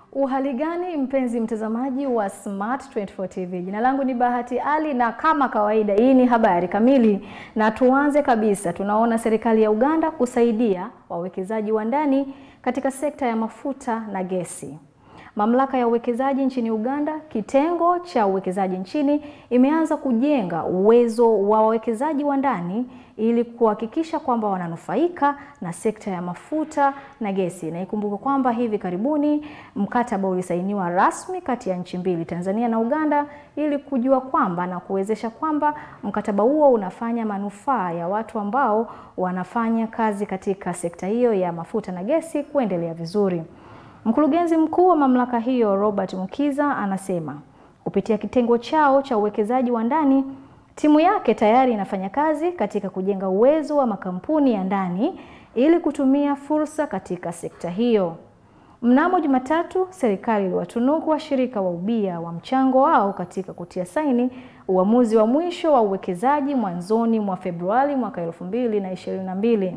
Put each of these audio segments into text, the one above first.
Uhali gani mpenzi mtazamaji wa Smart 24 TV, jina langu ni Bahati Ali na kama kawaida hii ni habari kamili, na tuanze kabisa. Tunaona serikali ya Uganda kusaidia wawekezaji wa ndani katika sekta ya mafuta na gesi. Mamlaka ya uwekezaji nchini Uganda, kitengo cha uwekezaji nchini, imeanza kujenga uwezo wa wawekezaji wa ndani ili kuhakikisha kwamba wananufaika na sekta ya mafuta na gesi. Na ikumbuke kwamba hivi karibuni mkataba ulisainiwa rasmi kati ya nchi mbili, Tanzania na Uganda, ili kujua kwamba na kuwezesha kwamba mkataba huo unafanya manufaa ya watu ambao wanafanya kazi katika sekta hiyo ya mafuta na gesi kuendelea vizuri. Mkurugenzi mkuu wa mamlaka hiyo Robert Mukiza anasema kupitia kitengo chao cha uwekezaji wa ndani, timu yake tayari inafanya kazi katika kujenga uwezo wa makampuni ya ndani ili kutumia fursa katika sekta hiyo. Mnamo Jumatatu, serikali iliwatunuku washirika wa ubia wa mchango wao katika kutia saini uamuzi wa mwisho wa uwekezaji mwanzoni mwa Februari mwaka 2022.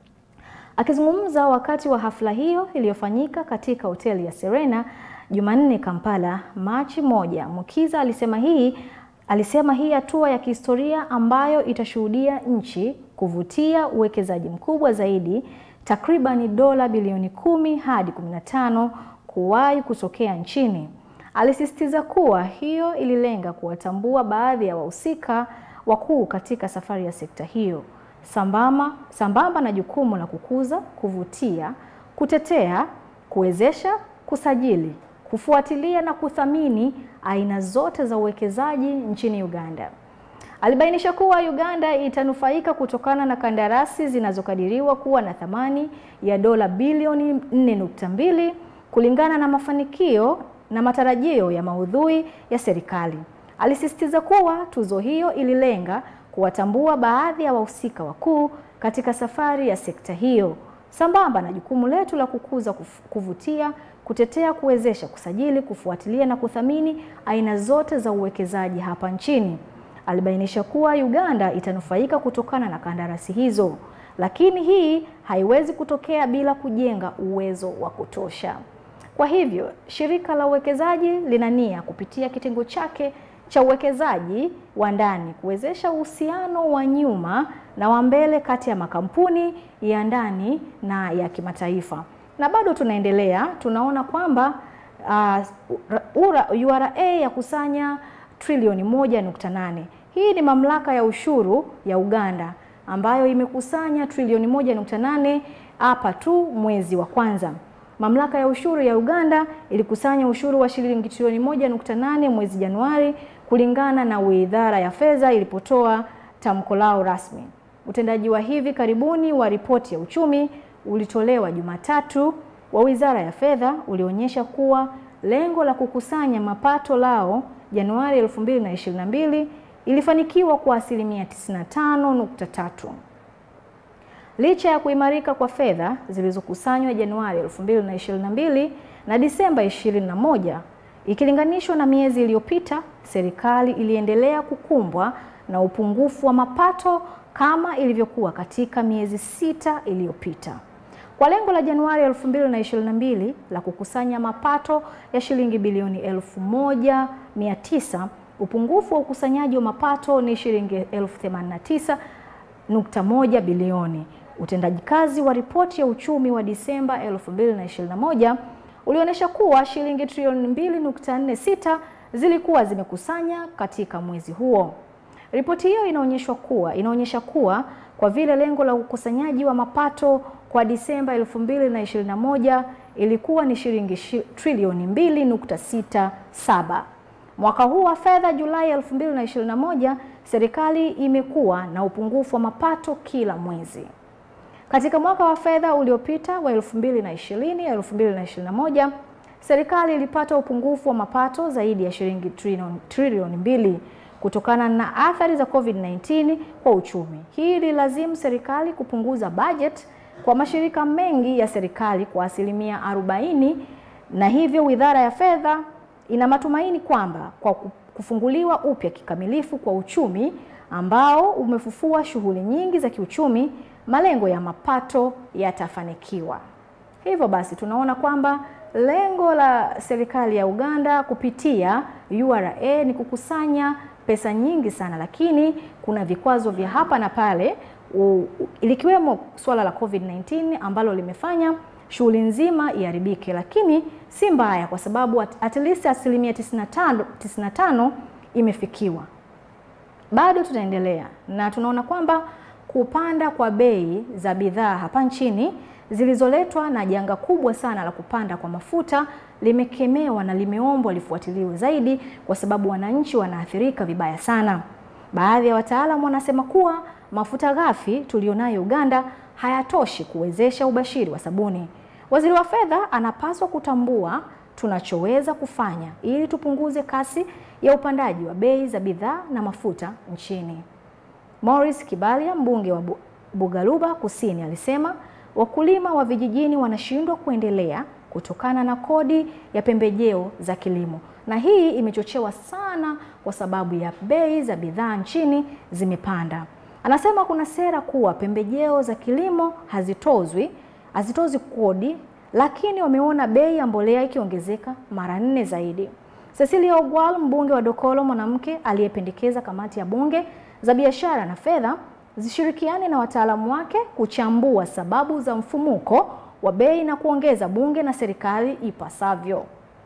Akizungumza wakati wa hafla hiyo iliyofanyika katika hoteli ya Serena Jumanne Kampala, Machi moja, Mukiza alisema hii alisema hii hatua ya kihistoria ambayo itashuhudia nchi kuvutia uwekezaji mkubwa zaidi takribani dola bilioni kumi hadi 15 kuwahi kutokea nchini. Alisisitiza kuwa hiyo ililenga kuwatambua baadhi ya wahusika wakuu katika safari ya sekta hiyo sambamba, sambamba na jukumu la kukuza, kuvutia, kutetea, kuwezesha, kusajili, kufuatilia na kuthamini aina zote za uwekezaji nchini Uganda. Alibainisha kuwa Uganda itanufaika kutokana na kandarasi zinazokadiriwa kuwa na thamani ya dola bilioni 4.2 kulingana na mafanikio na matarajio ya maudhui ya serikali. Alisisitiza kuwa tuzo hiyo ililenga kuwatambua baadhi ya wahusika wakuu katika safari ya sekta hiyo sambamba na jukumu letu la kukuza, kuvutia, kutetea, kuwezesha, kusajili, kufuatilia na kuthamini aina zote za uwekezaji hapa nchini. Alibainisha kuwa Uganda itanufaika kutokana na kandarasi hizo, lakini hii haiwezi kutokea bila kujenga uwezo wa kutosha. Kwa hivyo, shirika la uwekezaji lina nia kupitia kitengo chake cha uwekezaji wa ndani kuwezesha uhusiano wa nyuma na wa mbele kati ya makampuni ya ndani na ya kimataifa. Na bado tunaendelea, tunaona kwamba uh, URA ya kusanya trilioni moja nukta nane. Hii ni mamlaka ya ushuru ya Uganda ambayo imekusanya trilioni moja nukta nane hapa tu mwezi wa kwanza. Mamlaka ya ushuru ya Uganda ilikusanya ushuru wa shilingi trilioni moja nukta nane mwezi Januari kulingana na Wizara ya Fedha ilipotoa tamko lao rasmi. Utendaji wa hivi karibuni wa ripoti ya uchumi ulitolewa Jumatatu wa Wizara ya Fedha ulionyesha kuwa lengo la kukusanya mapato lao Januari 2022 ilifanikiwa kwa asilimia 95.3. Licha ya kuimarika kwa fedha zilizokusanywa Januari 2022 na Disemba 21 ikilinganishwa na miezi iliyopita, serikali iliendelea kukumbwa na upungufu wa mapato kama ilivyokuwa katika miezi sita iliyopita. Kwa lengo la Januari 2022 la kukusanya mapato ya shilingi bilioni 1900, upungufu wa ukusanyaji wa mapato ni shilingi 1089.1 bilioni. Utendaji kazi wa ripoti ya uchumi wa Disemba 2021 ulionyesha kuwa shilingi trilioni 2.46 zilikuwa zimekusanya katika mwezi huo. Ripoti hiyo inaonyesha kuwa inaonyesha kuwa kwa vile lengo la ukusanyaji wa mapato kwa Disemba 2021 ilikuwa ni shilingi trilioni 2.67. Mwaka huu wa fedha Julai 2021, serikali imekuwa na upungufu wa mapato kila mwezi. Katika mwaka wa fedha uliopita wa 2020 2021, serikali ilipata upungufu wa mapato zaidi ya shilingi trilioni mbili kutokana na athari za COVID-19 kwa uchumi. Hii ililazimu serikali kupunguza bajeti kwa mashirika mengi ya serikali kwa asilimia 40, na hivyo Wizara ya Fedha ina matumaini kwamba kwa kufunguliwa upya kikamilifu kwa uchumi ambao umefufua shughuli nyingi za kiuchumi, malengo ya mapato yatafanikiwa. Hivyo basi tunaona kwamba lengo la serikali ya Uganda kupitia URA ni kukusanya pesa nyingi sana, lakini kuna vikwazo vya hapa na pale u, likiwemo suala la COVID-19 ambalo limefanya shughuli nzima iharibike, lakini si mbaya kwa sababu at, at least asilimia 95, 95 imefikiwa. Bado tutaendelea na tunaona kwamba kupanda kwa bei za bidhaa hapa nchini zilizoletwa na janga kubwa sana la kupanda kwa mafuta limekemewa na limeombwa lifuatiliwe zaidi, kwa sababu wananchi wanaathirika vibaya sana. Baadhi ya wataalamu wanasema kuwa mafuta ghafi tulionayo Uganda hayatoshi kuwezesha ubashiri wa sabuni. Waziri wa fedha anapaswa kutambua tunachoweza kufanya ili tupunguze kasi ya upandaji wa bei za bidhaa na mafuta nchini. Morris Kibalia, mbunge wa Bugaluba Kusini, alisema wakulima wa vijijini wanashindwa kuendelea kutokana na kodi ya pembejeo za kilimo, na hii imechochewa sana kwa sababu ya bei za bidhaa nchini zimepanda. Anasema kuna sera kuwa pembejeo za kilimo hazitozwi hazitozwi kodi, lakini wameona bei ya mbolea ikiongezeka mara nne zaidi. Cecilia Ogwal, mbunge wa Dokolo, mwanamke aliyependekeza kamati ya bunge za biashara na fedha zishirikiane na wataalamu wake kuchambua sababu za mfumuko wa bei na kuongeza bunge na serikali ipasavyo.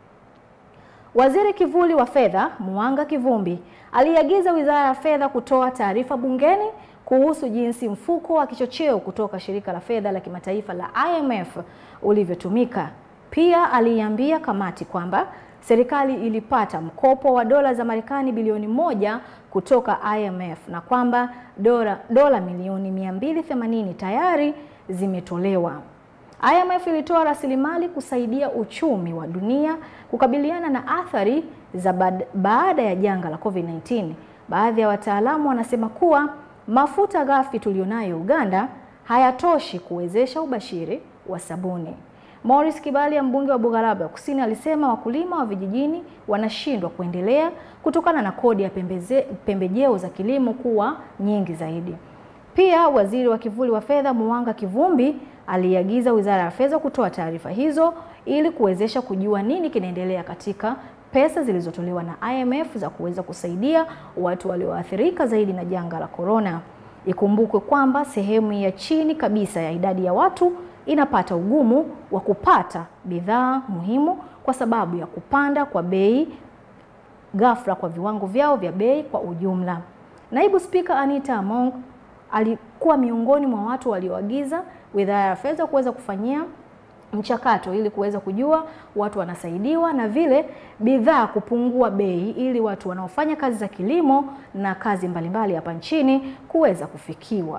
Waziri kivuli wa fedha Mwanga Kivumbi aliagiza Wizara ya Fedha kutoa taarifa bungeni kuhusu jinsi mfuko wa kichocheo kutoka shirika la fedha la kimataifa la IMF ulivyotumika. Pia aliiambia kamati kwamba serikali ilipata mkopo wa dola za Marekani bilioni moja kutoka IMF na kwamba dola, dola milioni 280 tayari zimetolewa. IMF ilitoa rasilimali kusaidia uchumi wa dunia kukabiliana na athari za baada ya janga la COVID-19. Baadhi ya wataalamu wanasema kuwa mafuta ghafi tulionayo Uganda hayatoshi kuwezesha ubashiri wa sabuni. Morris Kibalia, mbunge wa Bugalaba Kusini, alisema wakulima wa vijijini wanashindwa kuendelea kutokana na kodi ya pembeze, pembejeo za kilimo kuwa nyingi zaidi. Pia waziri wa kivuli wa fedha Mwanga Kivumbi aliagiza Wizara ya Fedha kutoa taarifa hizo ili kuwezesha kujua nini kinaendelea katika pesa zilizotolewa na IMF za kuweza kusaidia watu walioathirika zaidi na janga la korona. Ikumbukwe kwamba sehemu ya chini kabisa ya idadi ya watu inapata ugumu wa kupata bidhaa muhimu kwa sababu ya kupanda kwa bei ghafla kwa viwango vyao vya bei kwa ujumla. Naibu Spika Anita Among alikuwa miongoni mwa watu walioagiza Wizara ya Fedha kuweza kufanyia mchakato ili kuweza kujua watu wanasaidiwa na vile bidhaa kupungua bei ili watu wanaofanya kazi za kilimo na kazi mbalimbali hapa nchini kuweza kufikiwa.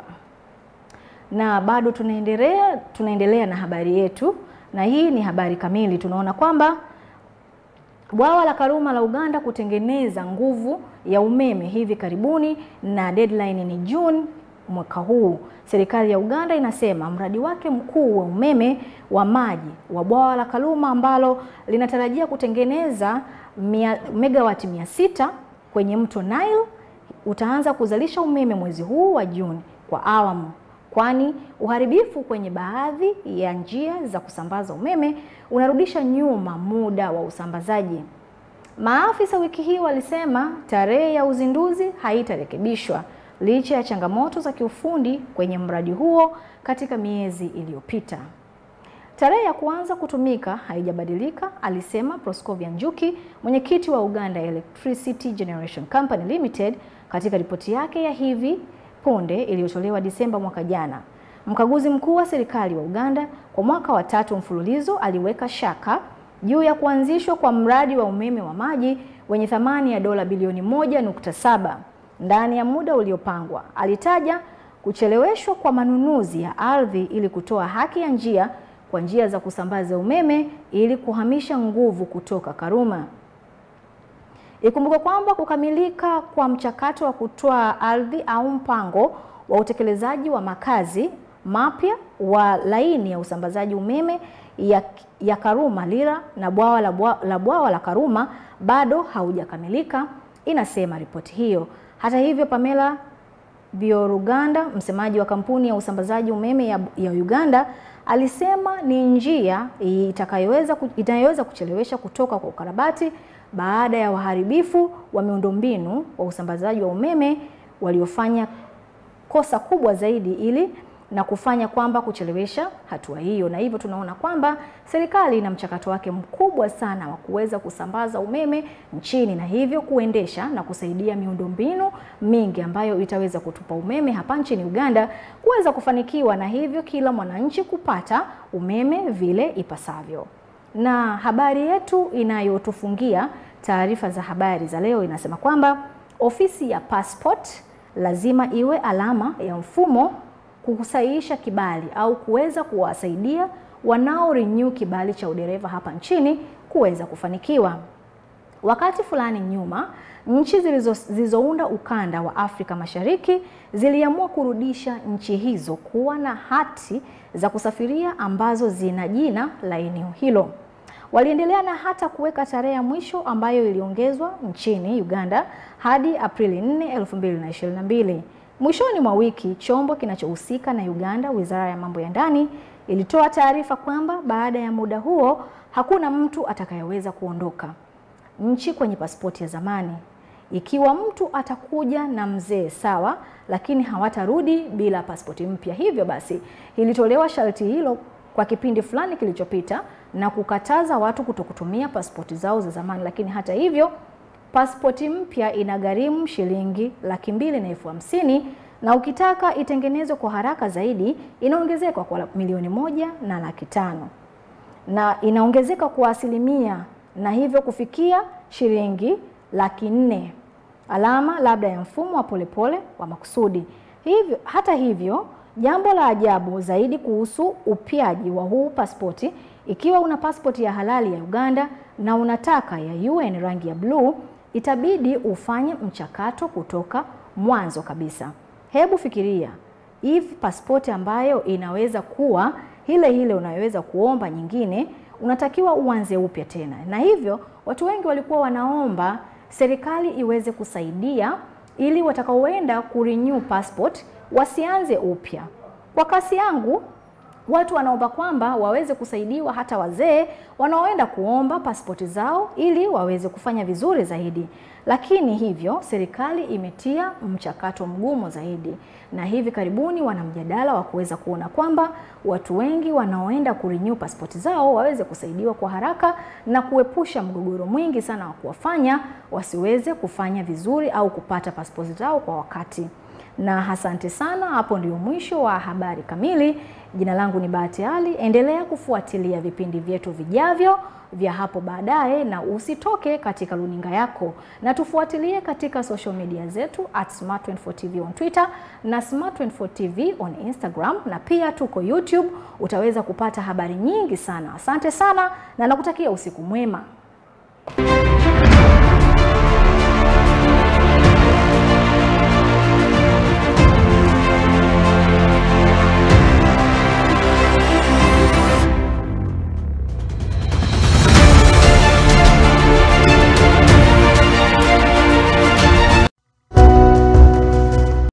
Na bado tunaendelea tunaendelea na habari yetu, na hii ni habari kamili. Tunaona kwamba bwawa la Karuma la Uganda kutengeneza nguvu ya umeme hivi karibuni, na deadline ni Juni mwaka huu. Serikali ya Uganda inasema mradi wake mkuu wa umeme wa maji wa bwawa la Karuma ambalo linatarajia kutengeneza mia, megawati mia sita kwenye mto Nile utaanza kuzalisha umeme mwezi huu wa Juni kwa awamu, kwani uharibifu kwenye baadhi ya njia za kusambaza umeme unarudisha nyuma muda wa usambazaji. Maafisa wiki hii walisema tarehe ya uzinduzi haitarekebishwa licha ya changamoto za kiufundi kwenye mradi huo katika miezi iliyopita. Tarehe ya kuanza kutumika haijabadilika, alisema Proscovia Njuki, mwenyekiti wa Uganda Electricity Generation Company Limited katika ripoti yake ya hivi punde iliyotolewa Disemba mwaka jana. Mkaguzi mkuu wa serikali wa Uganda kwa mwaka wa tatu mfululizo aliweka shaka juu ya kuanzishwa kwa mradi wa umeme wa maji wenye thamani ya dola bilioni moja nukta saba ndani ya muda uliopangwa. Alitaja kucheleweshwa kwa manunuzi ya ardhi ili kutoa haki ya njia kwa njia za kusambaza umeme ili kuhamisha nguvu kutoka Karuma. Ikumbuke kwamba kukamilika kwa mchakato wa kutoa ardhi au mpango wa utekelezaji wa makazi mapya wa laini ya usambazaji umeme ya, ya Karuma Lira na bwawa la bwawa la, bwawa la Karuma bado haujakamilika, inasema ripoti hiyo. Hata hivyo, Pamela Byaruganda, msemaji wa kampuni ya usambazaji umeme ya, ya Uganda, alisema ni njia itakayoweza inayoweza kuchelewesha kutoka kwa ukarabati baada ya waharibifu wa miundombinu wa usambazaji wa umeme waliofanya kosa kubwa zaidi ili na kufanya kwamba kuchelewesha hatua hiyo, na hivyo tunaona kwamba serikali ina mchakato wake mkubwa sana wa kuweza kusambaza umeme nchini na hivyo kuendesha na kusaidia miundombinu mingi ambayo itaweza kutupa umeme hapa nchini Uganda kuweza kufanikiwa na hivyo kila mwananchi kupata umeme vile ipasavyo. Na habari yetu inayotufungia taarifa za habari za leo inasema kwamba ofisi ya passport lazima iwe alama ya mfumo kusahihisha kibali au kuweza kuwasaidia wanao renew kibali cha udereva hapa nchini kuweza kufanikiwa. Wakati fulani nyuma, nchi zilizounda ukanda wa Afrika Mashariki ziliamua kurudisha nchi hizo kuwa na hati za kusafiria ambazo zina jina la eneo hilo. Waliendelea na hata kuweka tarehe ya mwisho ambayo iliongezwa nchini Uganda hadi Aprili 4, 2022. Mwishoni mwa wiki, chombo kinachohusika na Uganda, Wizara ya Mambo ya Ndani, ilitoa taarifa kwamba baada ya muda huo hakuna mtu atakayeweza kuondoka nchi kwenye pasipoti ya zamani. Ikiwa mtu atakuja na mzee sawa, lakini hawatarudi bila pasipoti mpya. Hivyo basi, ilitolewa sharti hilo kwa kipindi fulani kilichopita na kukataza watu kutokutumia pasipoti zao za zamani, lakini hata hivyo pasipoti mpya inagharimu shilingi laki mbili na elfu hamsini na ukitaka itengenezwe kwa haraka zaidi inaongezeka kwa milioni moja na laki tano na inaongezeka kwa asilimia na hivyo kufikia shilingi laki nne alama labda ya mfumo wa polepole wa makusudi. Hivyo hata hivyo, jambo la ajabu zaidi kuhusu upyaji wa huu pasipoti, ikiwa una pasipoti ya halali ya Uganda na unataka ya UN rangi ya bluu itabidi ufanye mchakato kutoka mwanzo kabisa. Hebu fikiria hivi, pasipoti ambayo inaweza kuwa ile ile unayoweza kuomba nyingine, unatakiwa uanze upya tena, na hivyo watu wengi walikuwa wanaomba serikali iweze kusaidia ili watakaoenda kurenew passport wasianze upya. Kwa kasi yangu watu wanaomba kwamba waweze kusaidiwa hata wazee wanaoenda kuomba pasipoti zao ili waweze kufanya vizuri zaidi. Lakini hivyo serikali imetia mchakato mgumu zaidi, na hivi karibuni wana mjadala wa kuweza kuona kwamba watu wengi wanaoenda kurenew pasipoti zao waweze kusaidiwa kwa haraka na kuepusha mgogoro mwingi sana wa kuwafanya wasiweze kufanya vizuri au kupata pasipoti zao kwa wakati. Na asante sana, hapo ndio mwisho wa habari kamili. Jina langu ni Bahati Ali. Endelea kufuatilia vipindi vyetu vijavyo vya hapo baadaye, na usitoke katika luninga yako, na tufuatilie katika social media zetu at Smart24 TV on Twitter na Smart24 TV on Instagram, na pia tuko YouTube. Utaweza kupata habari nyingi sana. Asante sana na nakutakia usiku mwema.